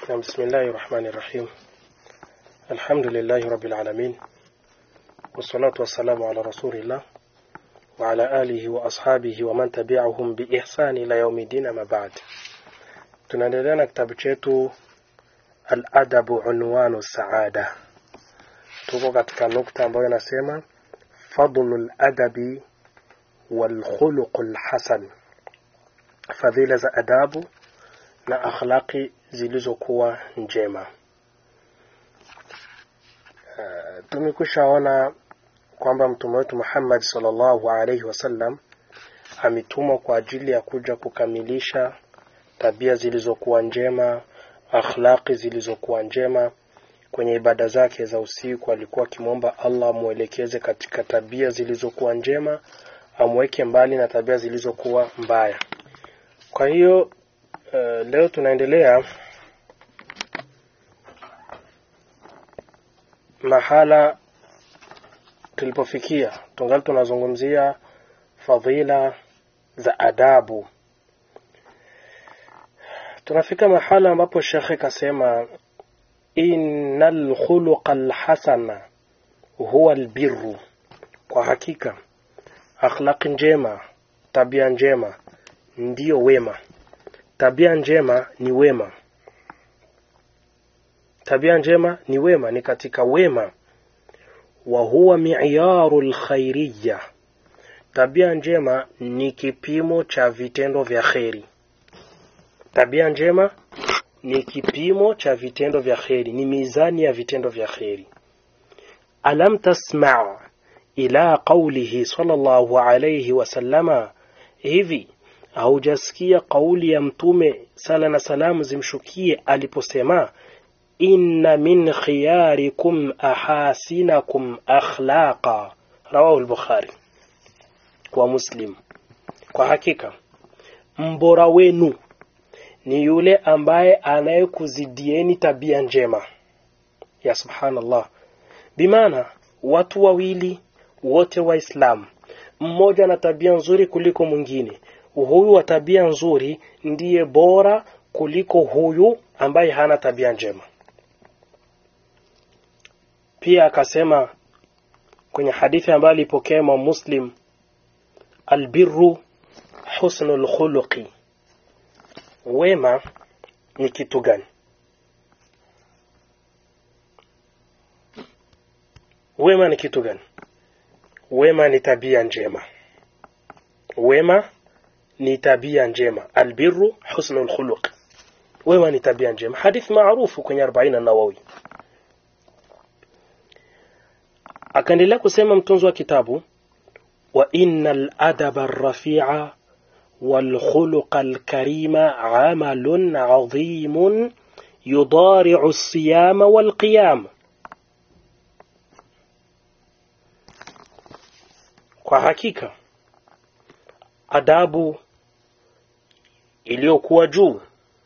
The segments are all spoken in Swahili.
نعم بسم الله الرحمن الرحيم الحمد لله رب العالمين والصلاة والسلام على رسول الله وعلى آله وأصحابه ومن تبعهم بإحسان إلى يوم الدين ما بعد tunaendelea na kitabu chetu al-adabu unwanu saada tuko katika nukta ambayo inasema fadlul adabi wal khuluqul hasan fadhila za adabu na akhlaqi zilizokuwa njema uh, tumekushaona kwamba mtume wetu Muhammad sallallahu alaihi wasallam ametumwa kwa ajili ya kuja kukamilisha tabia zilizokuwa njema akhlaqi zilizokuwa njema kwenye ibada zake za usiku alikuwa akimwomba Allah amwelekeze katika tabia zilizokuwa njema amweke mbali na tabia zilizokuwa mbaya kwa hiyo uh, leo tunaendelea mahala tulipofikia tungali tunazungumzia fadhila za adabu tunafika mahala ambapo shekhe kasema innal khuluqa alhasana huwa albirru kwa hakika akhlaqi njema tabia njema ndiyo wema tabia njema ni wema tabia njema ni wema ni katika wema wa huwa mi'yaru alkhairiyya tabia njema ni kipimo cha vitendo vya kheri tabia njema ni kipimo cha vitendo vya kheri ni mizani ya vitendo vya kheri alam tasma' ila qawlihi sallallahu alayhi wasallama hivi haujasikia kauli ya mtume sala na salamu zimshukie aliposema inna min khiyarikum ahasinakum akhlaqa rawahu al-bukhari kwa muslim kwa hakika mbora wenu ni yule ambaye anayekuzidieni tabia njema ya subhanallah bimaana watu wawili wote waislamu mmoja na tabia nzuri kuliko mwingine huyu wa tabia nzuri ndiye bora kuliko huyu ambaye hana tabia njema pia akasema kwenye hadithi ambayo alipokea Imam Muslim albirru husnul khuluqi wema ni kitu gani wema ni kitu gani wema ni tabia njema wema ni tabia njema albirru husnul khuluq wema ni tabia njema hadithi maarufu kwenye 40 nawawi akaendelea kusema mtunzi wa kitabu wa innal adaba arrafi'a wal khuluqa alkarima amalun adhimun yudari'u as-siyama wal qiyam kwa hakika adabu iliyokuwa juu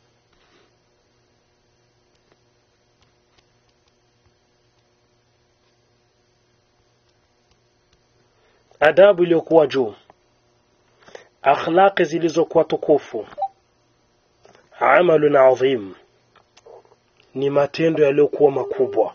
adabu iliyokuwa juu akhlaqi zilizokuwa tukufu amalun adhim ni matendo yaliyokuwa makubwa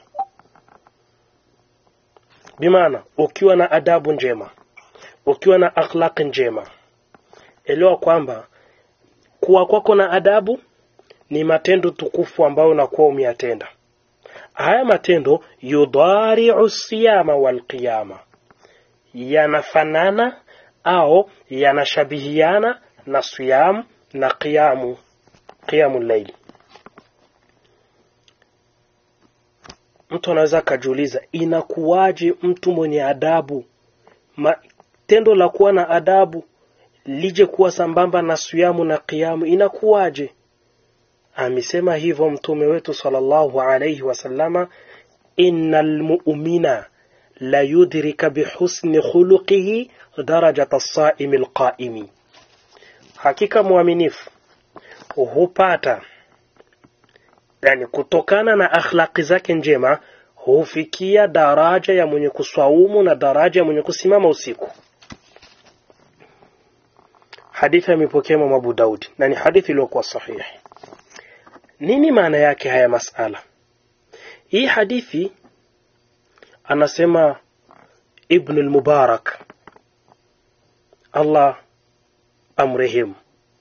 bimaana ukiwa na adabu njema ukiwa na akhlaqi njema elewa kwamba kuwa kwako na adabu ni matendo tukufu ambayo unakuwa umeyatenda haya matendo yudhari'u siyama wal qiyama yanafanana au yanashabihiana na siyam na qiyamu qiyamu layl mtu anaweza akajiuliza inakuwaje mtu mwenye adabu Ma, tendo la kuwa na adabu lije kuwa sambamba na siyamu na qiyamu inakuwaje amesema hivyo mtume wetu sallallahu alayhi wasallama innal mu'mina la yudrika bihusni khuluqihi darajata as-sa'imi al-qa'imi hakika muaminifu hupata yani kutokana na akhlaqi zake njema hufikia daraja ya mwenye kuswaumu na daraja ya mwenye kusimama usiku hadithi amepokea Imam Abu Daud na ni hadithi iliyokuwa sahihi nini maana yake haya masala hii hadithi anasema ibn al-mubarak allah amrehemu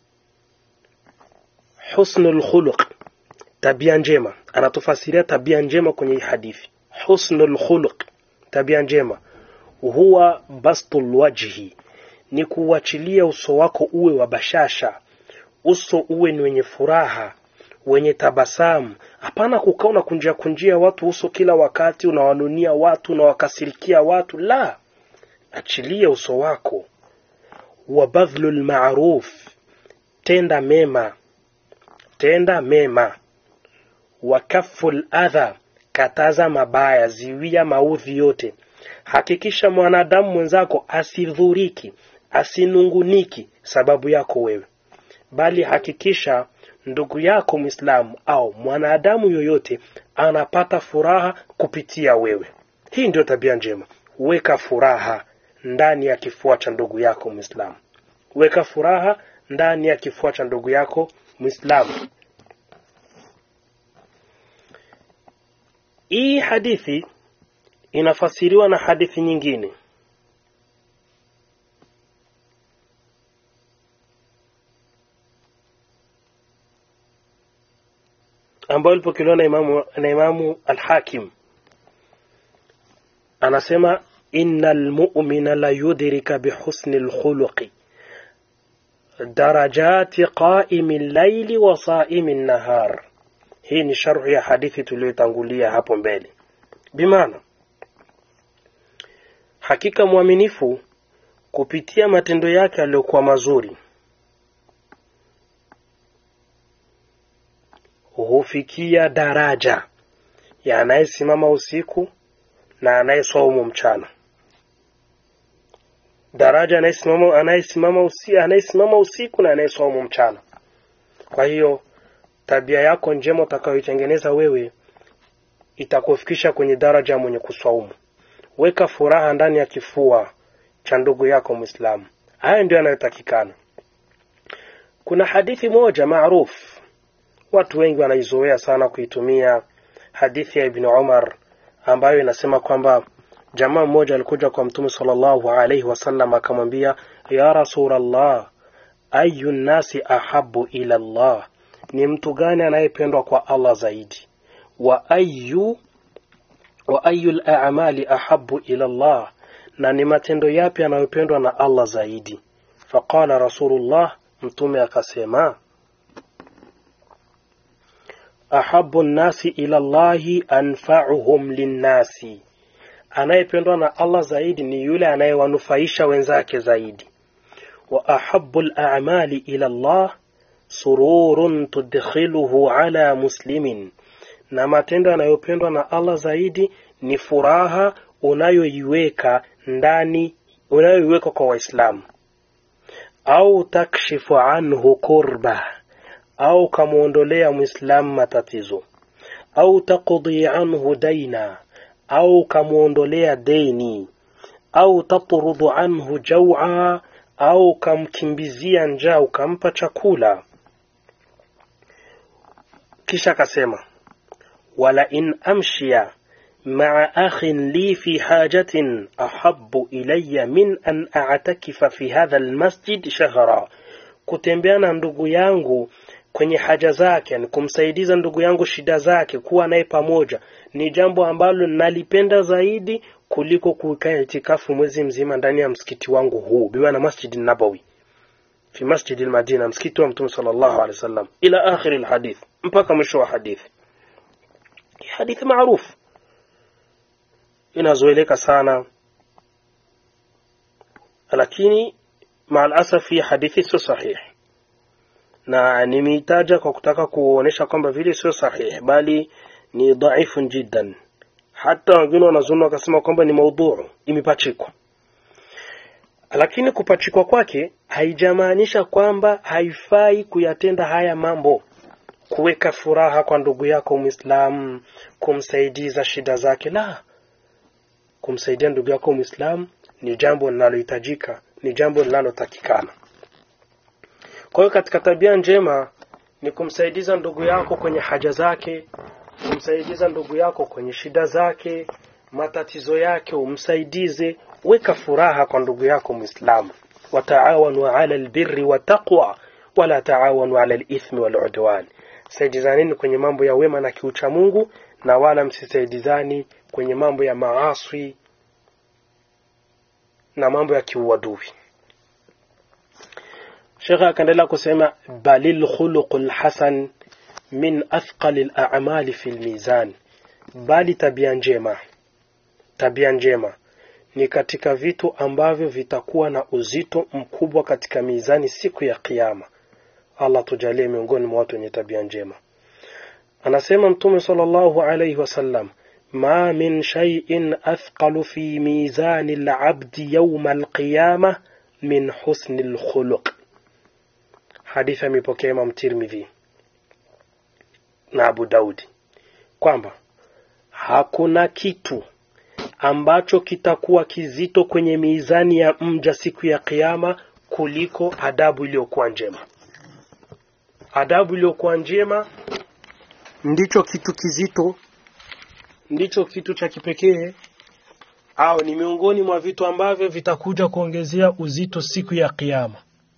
husnul khuluq tabia njema anatufasiria tabia njema kwenye hii hadithi husnul khuluq tabia njema huwa bastul wajhi ni kuachilia uso wako uwe wa bashasha uso uwe ni wenye furaha wenye tabasamu hapana kukaa unakunjia kunjia watu uso kila wakati unawanunia watu unawakasirikia watu la achilia uso wako wa badhlul ma'ruf tenda mema tenda mema wa kaful adha kataza mabaya ziwia maudhi yote hakikisha mwanadamu mwenzako asidhuriki asinunguniki sababu yako wewe bali hakikisha ndugu yako mwislamu au mwanadamu yoyote anapata furaha kupitia wewe hii ndio tabia njema weka furaha ndani ya kifua cha ndugu yako mwislamu weka furaha ndani ya kifua cha ndugu yako mwislamu hii hadithi inafasiriwa na hadithi nyingine ambayo ilipokelewa na imamu, na imamu alhakim anasema inna lmumina la yudrika bihusni lkhuluqi darajati qaimi llaili wa saimi nnahar hii ni sharhu ya hadithi tuliyotangulia hapo mbele bimaana hakika mwaminifu kupitia matendo yake yaliyokuwa mazuri hufikia daraja ya anayesimama usiku na anayeswaumu mchana daraja anayesimama anayesimama usiku, anayesimama usiku na anayeswaumu mchana kwa hiyo tabia yako njema utakayoitengeneza wewe itakufikisha kwenye daraja mwenye kuswaumu weka furaha ndani ya kifua cha ndugu yako mwislamu haya ndio yanayotakikana kuna hadithi moja maarufu watu wengi wanaizoea sana kuitumia hadithi ya ibni umar ambayo inasema kwamba jamaa mmoja alikuja kwa mtume salllahu alaihi wasallam akamwambia ya rasulllah ayu nnasi ahabu ila llah ni mtu gani anayependwa kwa allah zaidi wa ayu wa ayu lamali ahabu ila llah na ni matendo yapi yanayopendwa na allah zaidi faqala rasulullah mtume akasema ahabu nnasi ila llahi anfauhum linnasi anayependwa na allah zaidi ni yule anayewanufaisha wenzake zaidi wa ahabu lamali ila llah sururun tudkhiluhu ala muslimin na matendo yanayopendwa na allah zaidi ni furaha unayoiweka ndani unayoiweka kwa waislamu au takshifu anhu kurba au kamwondolea mwislamu matatizo au taqdi anhu daina au kamwondolea deni au tatrudu anhu jaua au kamkimbizia njaa ukampa chakula kisha akasema wala in amshia maa akhin li fi hajatin ahabu ilaya min an atakifa fi hadha lmasjid shahra kutembea na ndugu yangu kwenye haja zake ni kumsaidiza ndugu yangu shida zake kuwa naye pamoja ni jambo ambalo nalipenda zaidi kuliko kukaa itikafu mwezi mzima ndani ya msikiti wangu huu bimaana masjidi nabawi fi masjidi lmadina msikiti wa mtume salllahu alehi wasallam ila akhiri lhadith mpaka mwisho wa hadithi hadithi maarufu inazoeleka sana lakini maalasafi hadithi sio sahihi na nimeitaja kwa kutaka kuonyesha kwamba vile sio sahihi bali ni dhaifun jiddan hata wengine wanazuni wakasema kwamba ni maudhuu imepachikwa lakini kupachikwa kwake haijamaanisha kwamba haifai kuyatenda haya mambo kuweka furaha kwa ndugu yako mwislamu kumsaidiza shida zake la kumsaidia ndugu yako mwislamu ni jambo linalohitajika ni jambo linalotakikana kwa hiyo katika tabia njema ni kumsaidiza ndugu yako kwenye haja zake kumsaidiza ndugu yako kwenye shida zake matatizo yake umsaidize weka furaha kwa ndugu yako muislamu wataawanu ala albirri wattaqwa wala taawanu ala alithmi waludwan saidizaneni kwenye mambo ya wema na kiucha Mungu na wala msisaidizani kwenye mambo ya maaswi na mambo ya kiuadui Sheikh akaendelea kusema balil khuluqul hasan min athqalil a'mali fil mizan bali tabia njema tabia njema ni katika vitu ambavyo vitakuwa na uzito mkubwa katika mizani siku ya kiyama Allah tujalie miongoni mwa watu wenye tabia njema anasema mtume sallallahu alayhi wasallam ma min shay'in athqalu fi mizani al-'abdi yawm al-qiyamah min husni al-khuluq hadithi amepokea Imam Tirmidhi na Abu Daudi kwamba hakuna kitu ambacho kitakuwa kizito kwenye mizani ya mja siku ya kiyama kuliko adabu iliyokuwa njema. Adabu iliyokuwa njema ndicho kitu kizito, ndicho kitu cha kipekee, au ni miongoni mwa vitu ambavyo vitakuja kuongezea uzito siku ya kiyama.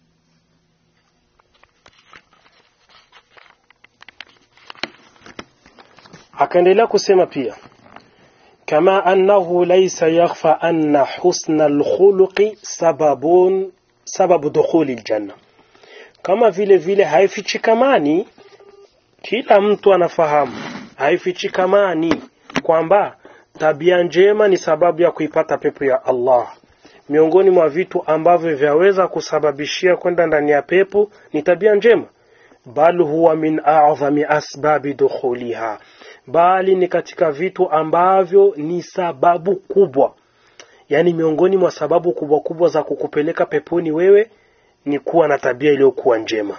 Akaendelea kusema pia كما أنه ليس يخفى أن حسن الخلق سبب سبب دخول الجنة kama vile vile haifichikamani kila mtu anafahamu haifichikamani kwamba tabia njema ni sababu ya kuipata pepo ya Allah miongoni mwa vitu ambavyo vyaweza kusababishia kwenda ndani ya pepo ni tabia njema bal huwa min a'zami asbabi dukhuliha bali ni katika vitu ambavyo ni sababu kubwa yaani miongoni mwa sababu kubwa kubwa za kukupeleka peponi wewe ni kuwa na tabia iliyokuwa njema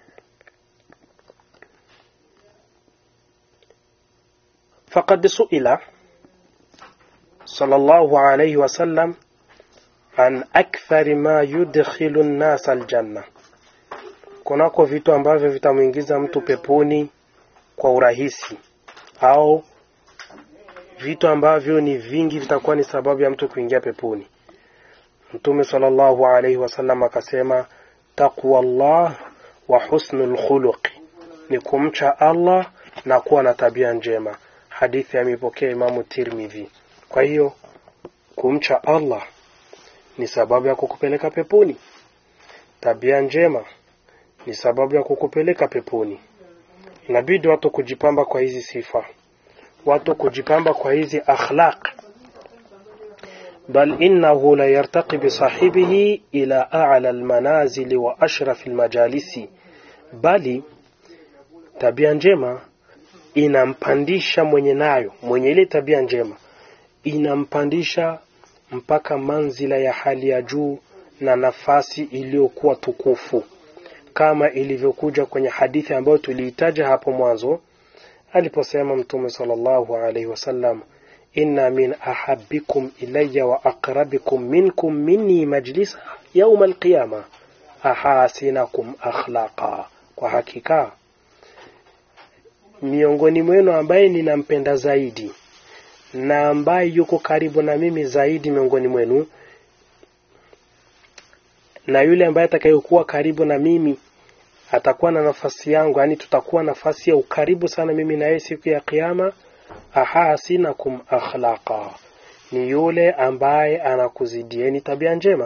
faqad suila sallallahu alayhi wasallam an akthari ma yudkhilu an-nas al-janna kunako vitu ambavyo vitamwingiza mtu peponi kwa urahisi au vitu ambavyo ni vingi vitakuwa ni sababu ya mtu kuingia peponi mtume sallallahu alaihi wasallam akasema taqwa Allah wa husnul khuluq ni kumcha Allah na kuwa na tabia njema hadithi amepokea imamu Tirmidhi kwa hiyo kumcha Allah ni sababu ya kukupeleka peponi tabia njema ni sababu ya kukupeleka peponi inabidi watu kujipamba kwa hizi sifa watu kujipamba kwa hizi akhlaq bal innahu la yartaqi bi sahibihi ila a'la almanazili wa ashraf almajalisi bali tabia njema inampandisha mwenye nayo mwenye ile tabia njema inampandisha mpaka manzila ya hali ya juu na nafasi iliyokuwa tukufu kama ilivyokuja kwenye hadithi ambayo tuliitaja hapo mwanzo aliposema mtume sallallahu alaihi wasallam inna min ahabbikum ilayya wa aqrabikum minkum minni majlisa yawm alqiyama ahasinakum akhlaqa kwa hakika miongoni mwenu ambaye ninampenda zaidi na ambaye yuko karibu na mimi zaidi miongoni mwenu na yule ambaye atakayekuwa karibu na mimi atakuwa na nafasi yangu yani tutakuwa nafasi ya ukaribu sana mimi na yeye siku ya kiyama ahasinakum akhlaqa ni yule ambaye anakuzidieni tabia njema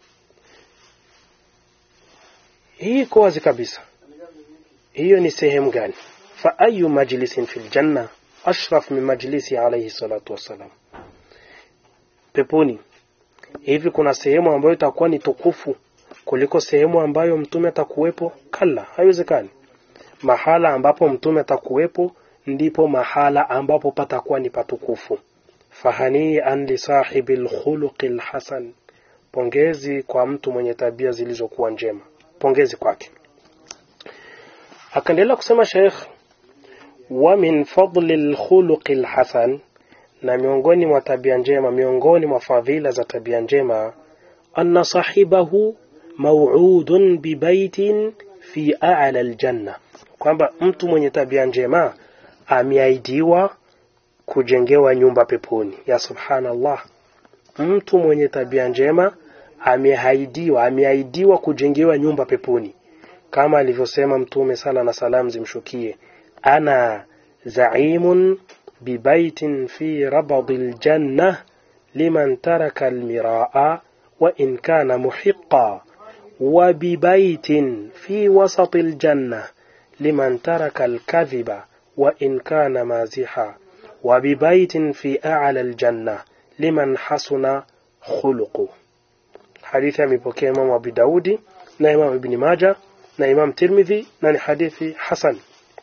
hii iko wazi kabisa hiyo ni sehemu gani fa ayu majlisin fil janna ashraf min majlisi alayhi salatu wassalam peponi hivi kuna sehemu ambayo itakuwa ni tukufu kuliko sehemu ambayo mtume atakuwepo kala haiwezekani mahala ambapo mtume atakuwepo ndipo mahala ambapo patakuwa ni patukufu fahanii an li sahibi lkhuluqi lhasan pongezi kwa mtu mwenye tabia zilizokuwa njema pongezi kwake akaendelea kusema sheikh wa min fadli lkhuluqi lhasan na miongoni mwa tabia njema miongoni mwa fadhila za tabia njema anna sahibahu maw'udun bibaitin fi a'la aljanna kwamba mtu mwenye tabia njema ameahidiwa kujengewa nyumba peponi ya subhanallah mtu mwenye tabia njema ameahidiwa ameahidiwa kujengewa nyumba peponi kama alivyosema mtume sala na salam zimshukie ana zaimun bibaitin fi rabadi ljanna liman taraka almiraa وإن كان محقا وببيت في وسط الجنة لمن ترك الكذب وإن كان مازحا وببيت في أعلى الجنة لمن حسن خلقه حديث amepokea Imam Abu Daudi na Imam Ibn Majah na Imam Tirmidhi na ni hadithi hasan.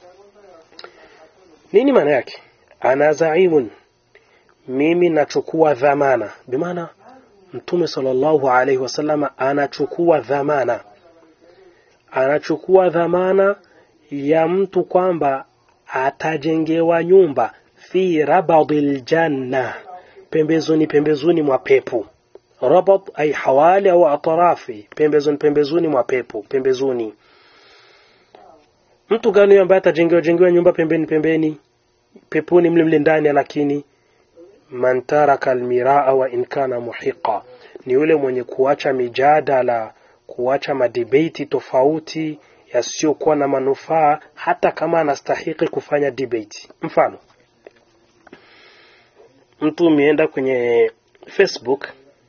Nini maana yake? Ana zaimun, mimi nachukua dhamana, bimaana Mtume sallallahu alaihi wasallam anachukua dhamana, anachukua dhamana ya mtu kwamba atajengewa nyumba fi rabadil janna, pembezoni pembezoni mwa pepo. Rabad ay hawali au atrafi, pembezoni pembezoni mwa pepo, pembezoni. Mtu gani ambaye atajengewa jengewa nyumba pembeni pembeni peponi mle mle ndani, lakini man taraka almiraa wa in kana muhiqa, ni yule mwenye kuacha mijadala, kuacha madebate tofauti yasiyokuwa na manufaa, hata kama anastahiki kufanya debate. Mfano, mtu umeenda kwenye Facebook,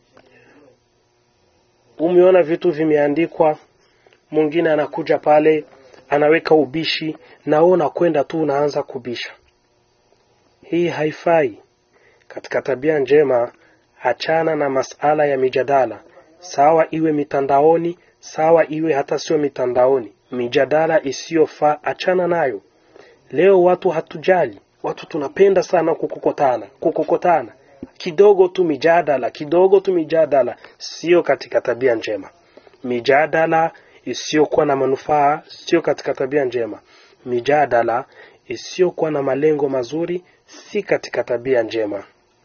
umeona vitu vimeandikwa, mwingine anakuja pale anaweka ubishi, na wewe unakwenda tu unaanza kubisha. Hii haifai. Katika tabia njema, achana na masala ya mijadala, sawa iwe mitandaoni, sawa iwe hata sio mitandaoni. Mijadala isiyofaa achana nayo. Leo watu hatujali, watu tunapenda sana kukokotana, kukokotana kidogo tu mijadala, kidogo tu mijadala, sio katika tabia njema. Mijadala isiyokuwa na manufaa sio katika tabia njema. Mijadala isiyokuwa na malengo mazuri si katika tabia njema.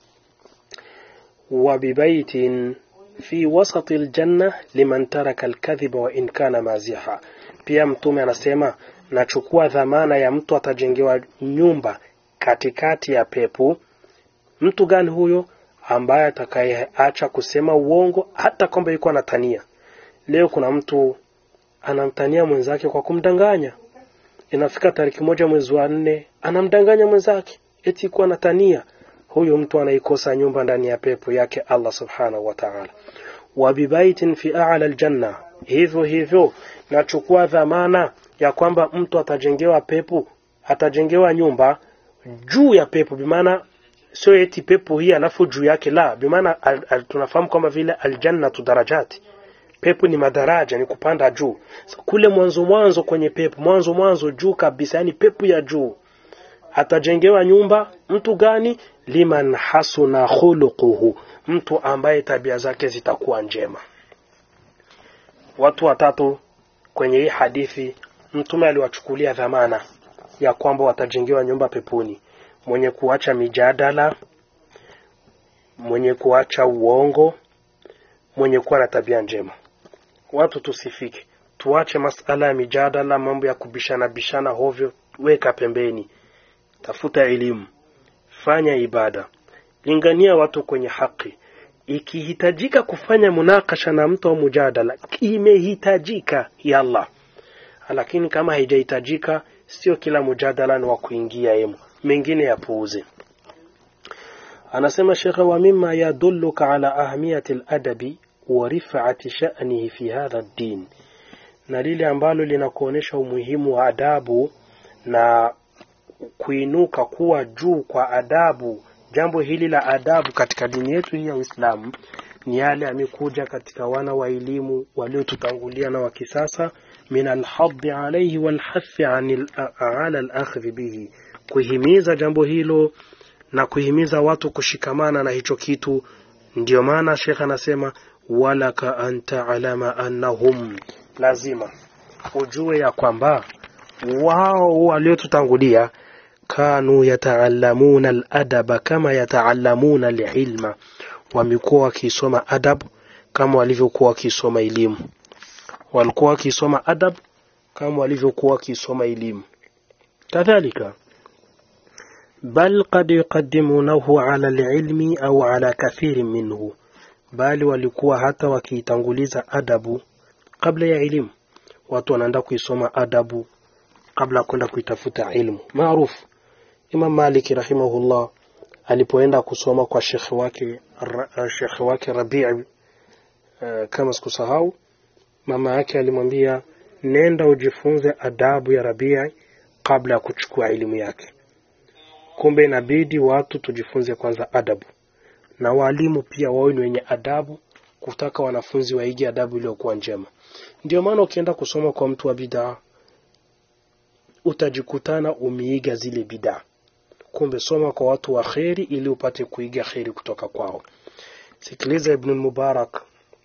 وببيت في وسط الجنة liman taraka alkadhiba wa in kana maziha. Pia Mtume anasema nachukua dhamana ya mtu atajengewa nyumba katikati ya pepo. Mtu gani huyo? Ambaye atakayeacha kusema uongo hata kwamba yuko anatania. Leo kuna mtu anamtania mwenzake kwa kumdanganya, inafika tariki moja mwezi wa nne anamdanganya mwenzake eti kuwa anatania huyu mtu anaikosa nyumba ndani ya pepo yake Allah subhanahu wa ta'ala. wa bibaitin fi a'la aljanna, hivyo hivyo nachukua dhamana ya kwamba mtu atajengewa pepo, atajengewa nyumba juu ya pepo, bimaana sio eti pepo hii alafu juu yake, la bimaana al, al, tunafahamu kwamba vile aljannatu darajati pepo ni madaraja, ni kupanda juu. Kule mwanzo mwanzo kwenye pepo, mwanzo mwanzo juu kabisa, yani pepo ya juu atajengewa nyumba mtu gani? liman hasuna khuluquhu, mtu ambaye tabia zake zitakuwa njema. Watu watatu kwenye hii hadithi Mtume aliwachukulia dhamana ya kwamba watajengewa nyumba peponi: mwenye kuacha mijadala, mwenye kuacha uongo, mwenye kuwa na tabia njema. Watu tusifike, tuache masala ya mijadala, mambo ya kubishana bishana hovyo, weka pembeni tafuta elimu, fanya ibada, lingania watu kwenye haki. Ikihitajika kufanya munakasha na mtu au mujadala, imehitajika yalla, lakini kama haijahitajika, sio kila mujadala ni wa kuingia emu, mengine yapuuze. Anasema shekhe, wa mima yadulluka ala ahamiyati ladabi wa rifati sha'nihi fi hadha ddin, na lile ambalo linakuonyesha umuhimu wa adabu na kuinuka kuwa juu kwa adabu. Jambo hili la adabu katika dini yetu hii ya Uislamu ni yale amekuja katika wana wa elimu waliotutangulia na wa kisasa, min alhadhi alayhi walhathi ala alakhdhi bihi, kuhimiza jambo hilo na kuhimiza watu kushikamana na hicho kitu. Ndiyo maana Sheikh anasema walaka an ta'lama annahum, lazima ujue ya kwamba wao waliotutangulia kanu yataallamuna aladaba kama yataallamuna alilma, wamekuwa wakisoma adab kama walivyokuwa wakisoma elimu. Walikuwa wakisoma adab kama walivyokuwa wakisoma elimu kadhalika bal qad yuqaddimunahu ala alilmi au ala kathirin minhu bali walikuwa hata wakiitanguliza adabu kabla ya elimu watu wanaenda kuisoma adabu kabla ya kwenda kuitafuta ilmu maarufu Imam Malik rahimahullah alipoenda kusoma kwa shekhe wake shekhe wake Rabi' uh, kama sikusahau mama yake alimwambia nenda ujifunze adabu ya Rabi' kabla ya kuchukua elimu yake kumbe inabidi watu tujifunze kwanza adabu na walimu pia wawe ni wenye adabu kutaka wanafunzi waige adabu iliyokuwa njema ndio maana ukienda kusoma kwa mtu wa bidaa utajikutana umeiga zile bidaa kumbe soma kwa watu wa kheri ili upate kuiga kheri kutoka kwao sikiliza ibn mubarak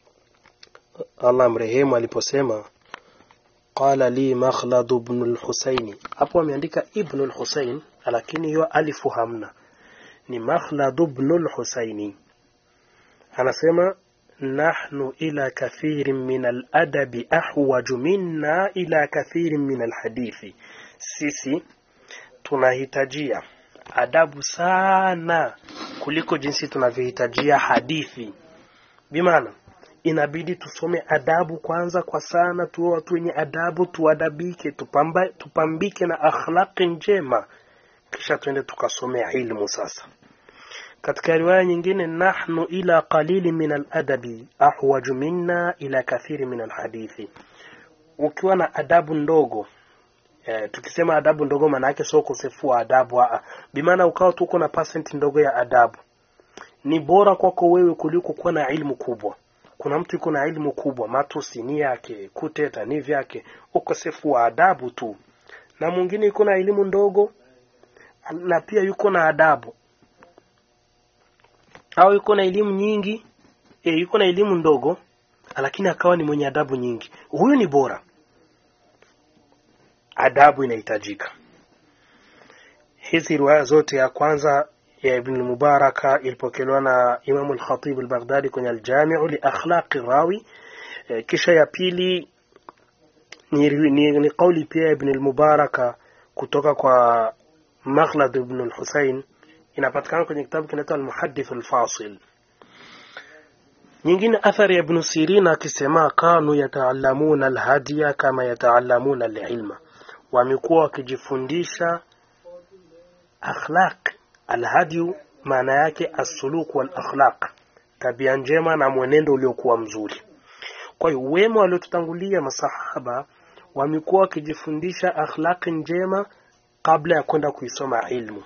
allah mrehemu aliposema qala li makhlad ibn al-husaini hapo ameandika ibn al-husain lakini hiyo alifu hamna ni makhlad ibn al-husaini anasema nahnu ila kathirin min al-adabi ahwaju minna ila kathirin min al-hadithi sisi tunahitajia adabu sana kuliko jinsi tunavyohitajia hadithi bimaana inabidi tusome adabu kwanza kwa sana tuwe watu wenye adabu tuadabike tupamba, tupambike na akhlaqi njema kisha tuende tukasome ilmu sasa katika riwaya nyingine nahnu ila qalili min aladabi ahwaju minna ila kathiri min alhadithi ukiwa na adabu ndogo eh, tukisema adabu ndogo maana yake sio ukosefu wa adabu a bimaana ukawa tuko na percent ndogo ya adabu ni bora kwako wewe kuliko kuwa na ilmu kubwa kuna mtu yuko na ilmu kubwa matusi ni yake kuteta ni vyake ukosefu wa adabu tu na mwingine yuko na elimu ndogo na pia yuko na adabu au yuko na elimu nyingi e, yuko na elimu ndogo lakini akawa ni mwenye adabu nyingi huyu ni bora adabu inahitajika hizi riwaya zote ya kwanza ya ibn mubaraka ilipokelewa na imamu al-khatib al-baghdadi kwenye al-jami'u li akhlaqi rawi e, kisha ya pili ni, ni, ni kauli pia ibn al-mubaraka kutoka kwa maghlad ibn al-husayn inapatikana kwenye kitabu kinaitwa al-muhaddith al-fasil nyingine athari ya ibn sirin akisema kanu yataallamuna al-hadiya kama yataallamuna al-ilma wamekuwa wakijifundisha akhlaq alhadiyu maana yake assuluk wal akhlaq tabia njema na mwenendo uliokuwa mzuri kwa hiyo wema waliotutangulia masahaba wamekuwa wakijifundisha akhlaqi njema kabla ya kwenda kuisoma ilmu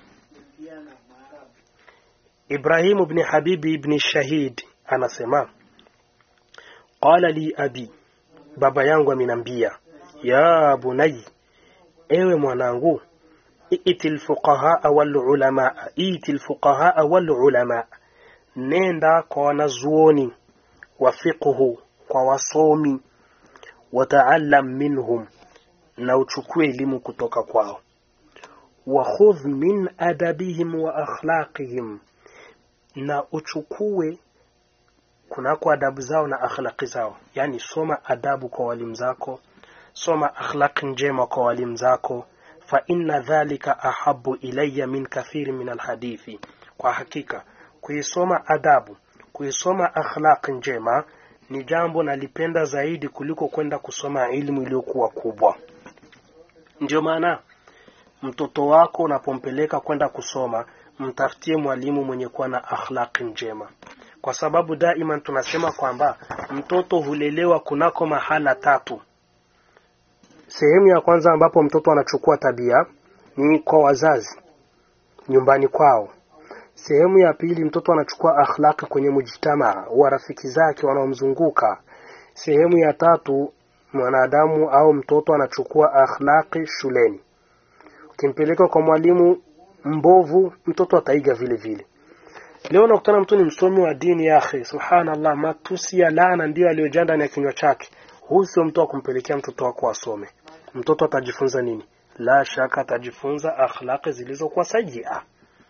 Ibrahim ibn Habibi ibn Shahid anasema qala li abi baba yangu amenambia ya bunai ewe mwanangu ائت الفقهاء والعلماء ائت الفقهاء والعلماء nenda kwa wanazuoni wa fiqhu kwa wasomi wataallam minhum na uchukue elimu kutoka kwao wakhudh min adabihim wa akhlaqihim na uchukue kunako adabu zao na akhlaqi zao yani soma adabu kwa walimu zako soma akhlaqi njema kwa walimu zako fa inna dhalika ahabu ilayya min kathiri min alhadithi kwa hakika kuisoma adabu kuisoma akhlaq njema ni jambo nalipenda zaidi kuliko kwenda kusoma ilmu iliyokuwa kubwa ndio maana mtoto wako unapompeleka kwenda kusoma mtafutie mwalimu mwenye kuwa na akhlaq njema kwa sababu daima tunasema kwamba mtoto hulelewa kunako mahala tatu sehemu ya kwanza ambapo mtoto anachukua tabia ni kwa wazazi nyumbani kwao sehemu ya pili mtoto anachukua akhlaqi kwenye mujtamaa wa rafiki zake wanaomzunguka sehemu ya tatu mwanadamu au mtoto anachukua akhlaqi shuleni ukimpeleka kwa mwalimu mbovu mtoto ataiga vile vile leo nakutana mtu ni msomi wa dini yake subhanallah matusi ya laana ndiyo aliyojaa ndani ya kinywa chake huyu sio mtu wa kumpelekea mtoto wako asome mtoto atajifunza nini la shaka atajifunza akhlaqi zilizokuwa sajia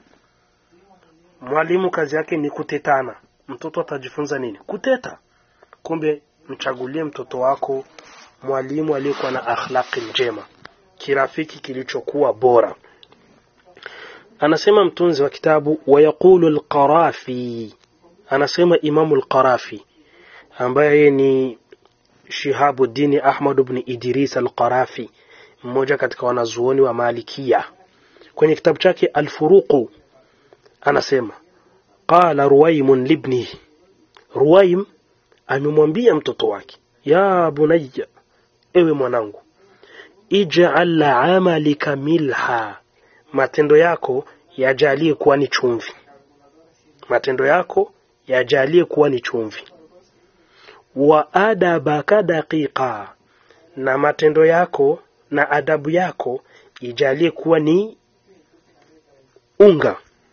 mwalimu kazi yake ni kutetana mtoto atajifunza nini kuteta kumbe mchagulie mtoto wako mwalimu aliyekuwa na akhlaqi njema kirafiki kilichokuwa bora anasema mtunzi wa kitabu wayaqulu alqarafi anasema imamu alqarafi ambaye yeye ni shihabuddini ahmad ibn idris alqarafi mmoja katika wanazuoni wa malikia kwenye kitabu chake alfuruqu anasema qala ruwaimun libnihi ruwaim amemwambia mtoto wake ya bunayya ewe mwanangu ij'al amalika milha matendo yako yajalie kuwa ni chumvi matendo yako yajalie kuwa ni chumvi wa adabaka daqiqa na matendo yako na adabu yako ijalie kuwa ni unga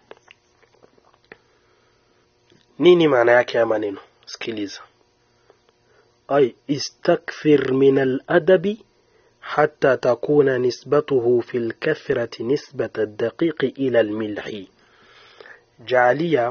nini maana yake ya maneno sikiliza ay istakthir min aladabi حتى تكون نسبته في الكثرة نسبة الدقيق إلى الملح جعليا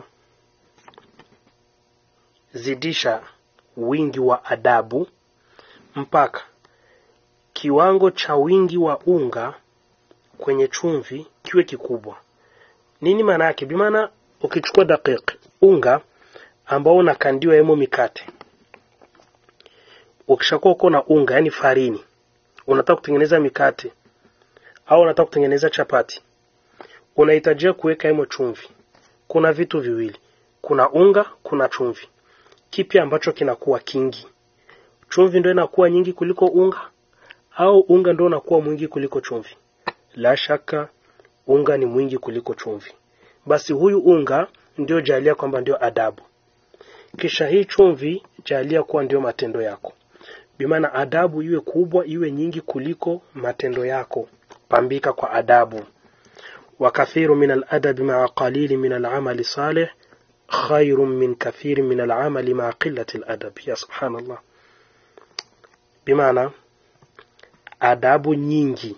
zidisha wingi wa adabu mpaka kiwango cha wingi wa unga kwenye chumvi kiwe kikubwa nini maana yake bimaana ukichukua daqiq unga ambao unakandiwa yemo mikate ukishakuwa uko na unga yani farini unataka kutengeneza mikate au unataka kutengeneza chapati unahitajia kuweka himo chumvi kuna vitu viwili kuna unga kuna chumvi kipi ambacho kinakuwa kingi chumvi ndio inakuwa nyingi kuliko unga au unga ndio unakuwa mwingi kuliko chumvi la shaka unga ni mwingi kuliko chumvi basi huyu unga ndio jalia kwamba ndio adabu kisha hii chumvi jalia kuwa ndio matendo yako bimaana adabu iwe kubwa iwe nyingi kuliko matendo yako pambika kwa adabu wakathiru min aladabi maa qalili min alamali salih khairu min kathiri min alamali maa qillati aladab ya subhanallah bimaana adabu nyingi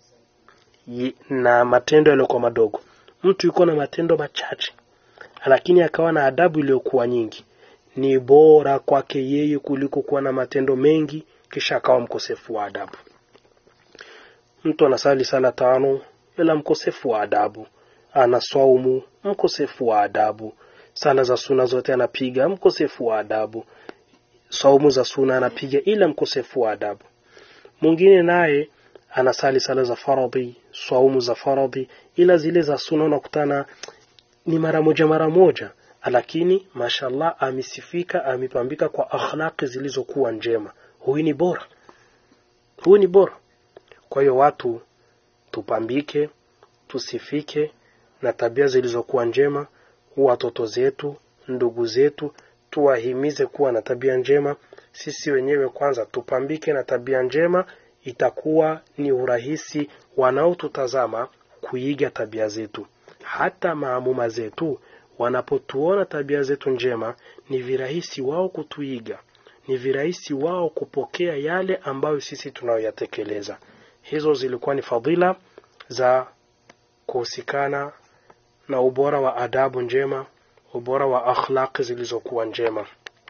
na matendo yaliyokuwa madogo mtu yuko na matendo machache lakini akawa na adabu iliyokuwa nyingi ni bora kwake yeye kuliko kuwa na matendo mengi kisha akawa mkosefu wa adabu mtu anasali sala tano ila mkosefu wa adabu ana swaumu mkosefu wa adabu sala za suna zote anapiga mkosefu wa adabu saumu za suna anapiga ila mkosefu wa adabu mwingine naye anasali sala za faradhi swaumu za faradhi ila zile za suna unakutana ni mara moja mara moja lakini mashallah amesifika amepambika kwa akhlaqi zilizokuwa njema huyu ni bora huyu ni bora kwa hiyo watu tupambike tusifike na tabia zilizokuwa njema watoto zetu ndugu zetu tuwahimize kuwa na tabia njema sisi wenyewe kwanza tupambike na tabia njema itakuwa ni urahisi wanaotutazama kuiga tabia zetu hata maamuma zetu wanapotuona tabia zetu njema ni virahisi wao kutuiga ni virahisi wao kupokea yale ambayo sisi tunayoyatekeleza hizo zilikuwa ni fadhila za kuhusikana na ubora wa adabu njema ubora wa akhlaqi zilizokuwa njema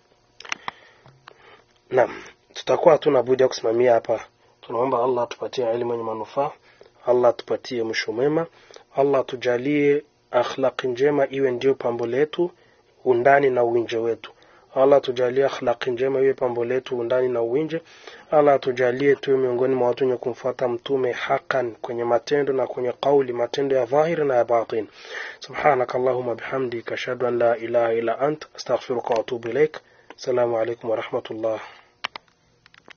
naam tutakuwa hatuna budi ya kusimamia hapa tunaomba allah tupatie elimu yenye manufaa allah tupatie mwisho mwema allah tujalie akhlaqi njema iwe ndio pambo letu undani na uwinje wetu allah tujalie akhlaqi njema iwe pambo letu undani na uwinje allah tujalie tuwe miongoni mwa watu wenye kumfuata mtume hakan kwenye matendo na kwenye kauli matendo ya dhahiri na ya batin subhanaka allahuma bihamdika ashhadu an la ilaha illa ant astaghfiruka wa atubu ilaik assalamu alaikum warahmatullah